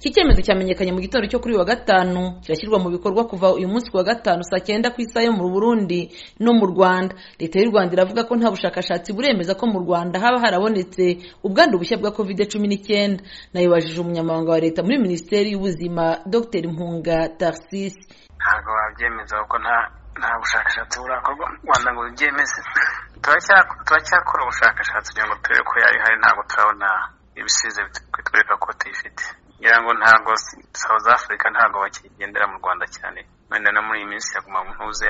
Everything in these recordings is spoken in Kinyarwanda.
iki cyemezo cyamenyekanye mu gitondo cyo kuri uyu wa gatanu kirashyirwa mu bikorwa kuva uyu munsi ku wa gatanu saa cyenda ku isaha yo mu burundi no mu rwanda leta y'u rwanda iravuga ko nta bushakashatsi buremeza ko mu rwanda haba harabonetse ubwandu bushya bwa covid cumi n'icyenda nayibajije umunyamabanga wa leta muri minisiteri y'ubuzima dr mpunga tarsisi ntabwo wabyemeza kuko nta nta bushakashatsi burakorwa mu rwanda ngo bibyemeze turacyakora ubushakashatsi kugira ngo turebe ko yari ihari ntabwo turabona ibisize bitwereka ko tuyifite ngira ngo ntabwo south africa ntabwo bakigendera mu rwanda cyane wenda no muri iyi minsi yaguma mu ntuze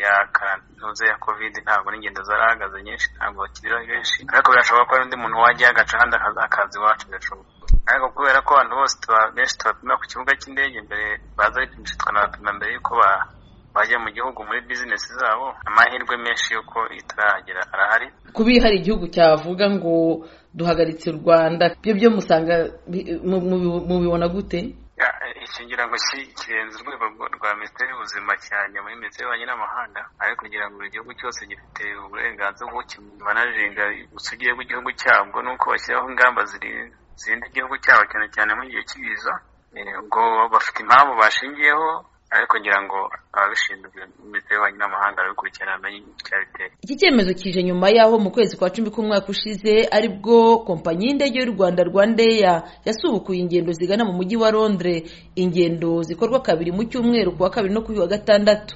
ya karantuze ya covid ntabwo n'ingendo zarahagaze nyinshi ntabwo bakiriho benshi ariko birashoboka ko hari undi muntu wajya agaca kandi akaza iwacu birashoboka ariko kubera ko abantu bose benshi tubapima ku kibuga cy'indege mbere baza bipimisha tukanabapima mbere y'uko bajya mu gihugu muri bizinesi zabo amahirwe menshi y'uko itaragera arahari kuba hari igihugu cyavuga ngo duhagaritse u rwanda byo byo musanga mubibona gute iki ngira ngo kirenze urwego rwa minisiteri y'ubuzima cyane muri minisiteri y'ububanyi n'amahanga ariko kugira ngo buri gihugu cyose gifite uburenganzira bwo banarenga ubusugire bw'igihugu cyabwo nuko bashyiraho ingamba zirinda igihugu cyabo cyane cyane mu gihe cy'ibiza ubwo bafite impamvu bashingiyeho ariko ngira ngo ababishinzwe minisiteri y'ububanyi n'amahanga arabikurikirana amenye icyabiteye iki cyemezo kije nyuma y'aho mu kwezi kwa cumi k'umwaka ushize aribwo kompanyi y'indege y'u rwanda rwandeya yasubukuye ingendo zigana mu mujyi wa londres ingendo zikorwa kabiri mu cyumweru ku wa kabiri no kuri wa gatandatu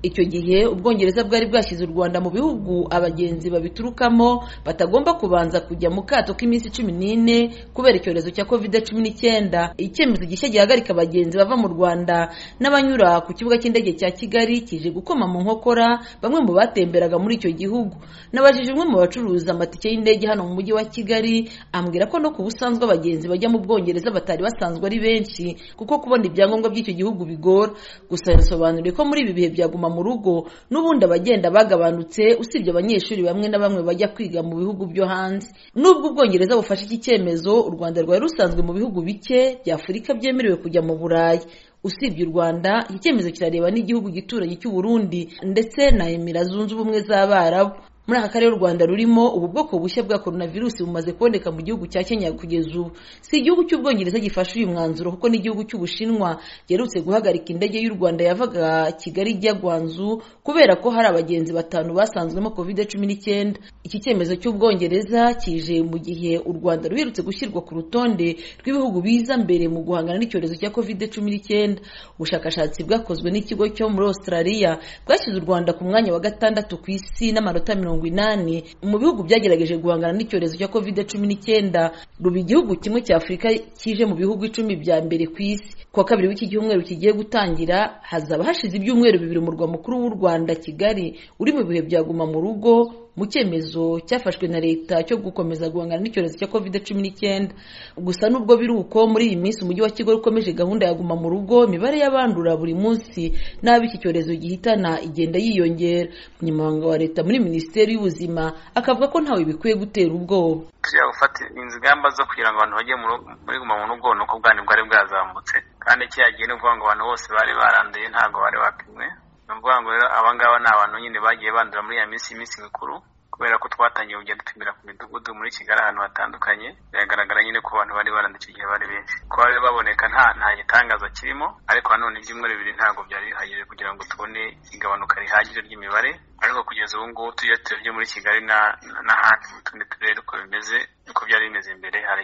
icyo gihe ubwongereza bwari bwashyize u rwanda mu bihugu abagenzi babiturukamo batagomba kubanza kujya mu kato k'iminsi cumi n'ine kubera icyorezo cya covid cumi n'icyenda icyemezo gishya gihagarika abagenzi bava mu rwanda n'abanyura ku kibuga cy'indege cya kigali kije gukoma mu nkokora bamwe mu batemberaga muri icyo gihugu nabajije umwe mu bacuruza amatike y'indege hano mu mujyi wa kigali ambwira ko no ku busanzwe abagenzi bajya mu bwongereza batari basanzwe ari benshi kuko kubona ibyangombwa by'icyo gihugu bigora gusa yasobanuriye ko muri ibi bihe byaguma mu rugo n'ubundi abagenda bagabanutse usibye abanyeshuri bamwe na bamwe bajya kwiga mu bihugu byo hanze nubwo ubwongereza bufashe iki cyemezo u rwanda rwari rusanzwe mu bihugu bike bya afurika byemerewe kujya mu burayi usibye u rwanda iki cyemezo kirareba n'igihugu gituranye cy'uburundi ndetse na emira zunze ubumwe z'abarabu muri aka karere u rwanda rurimo ubu bwoko bushya bwa korona virusi bumaze kuboneka mu gihugu cya kenya kugeza ubu si igihugu cy'ubwongereza gifashe uyu mwanzuro kuko n'igihugu cy'ubushinwa giherutse guhagarika indege y'u rwanda yavaga kigali ijya gwanzu kubera ko hari abagenzi batanu basanzwemo kovide cumi n'icyenda iki cyemezo cy'ubwongereza kije mu gihe u rwanda ruherutse gushyirwa ku rutonde rw'ibihugu biza mbere mu guhangana n'icyorezo cya kovide cumi n'icyenda ubushakashatsi bwakozwe n'ikigo cyo muri australia bwashyize u rwanda ku mwanya wa gatandatu ku isi n'amanota mirongo inani mu bihugu byagerageje guhangana n'icyorezo cya covid cumi n'icyenda ruba igihugu kimwe cya afurika kije mu bihugu icumi bya mbere ku isi kuwa kabiri w'iki cyumweru kigiye gutangira hazaba hashize ibyumweru bibiri murwa mukuru w'u rwanda kigali uri mu bihe byaguma mu rugo mu cyemezo cyafashwe na leta cyo gukomeza guhangana n'icyorezo cya covid cumi n'icyenda gusa nubwo biri uko muri iyi minsi umujyi wa kigali ukomeje gahunda ya guma mu rugo imibare y'abandura buri munsi n'abo iki cyorezo gihitana igenda yiyongera umunyamabanga wa leta muri minisiteri y'ubuzima akavuga ko ntawe bikwiye gutera ubwoba tujya gufata ingamba zo kugira ngo abantu bajye muri guma mu rugo ni uko bwari bwari bwazamutse kandi kiriya gihe ni ukuvuga ngo abantu bose bari baranduye ntabwo bari bapimwe ni ukuvuga ngo rero aba ngaba ni abantu nyine bagiye bandura muri iya minsi iminsi mikuru kubera ko twatangiye kugenda dupimira ku midugudu muri kigali ahantu hatandukanye biragaragara nyine ko abantu bari baranda icyo gihe bari benshi kuba bari baboneka nta nta gitangaza kirimo ariko nanone ibyumweru bibiri ntabwo byari bihagije kugira ngo tubone igabanuka rihagije ry'imibare ariko kugeza ubu ngubu tujya turebye muri kigali n'ahandi mu tundi turere uko bimeze uko byari bimeze imbere hari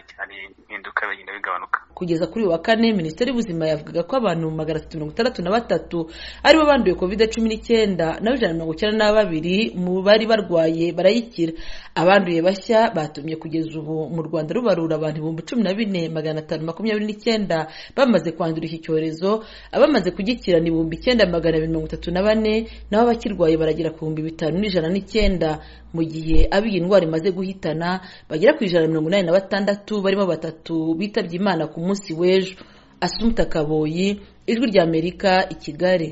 impinduka bigenda bigabanuka kugeza kuri uyu wa kane minisiteri y'ubuzima yavugaga ko abantu magana atatu mirongo itandatu na batatu aribo banduye covid cumi n'icyenda naho ijana na mirongo icyenda na babiri mu bari barwaye barayikira abanduye bashya batumye kugeza ubu mu rwanda rubarura abantu ibihumbi cumi na bine magana atanu makumyabiri n'icyenda bamaze kwandura iki cyorezo abamaze kugikira ni ibihumbi icyenda magana abiri mirongo itatu na bane naho abakirwaye baragera ku bihumbi bitanu n'ijana n'icyenda mu gihe abo iyi ndwara imaze guhitana bagera ku ijana na mirongo inani na batandatu barimo batatu bitabye imana ku munsi w'ejo asumuta kaboyi ijwi ry'amerika i kigali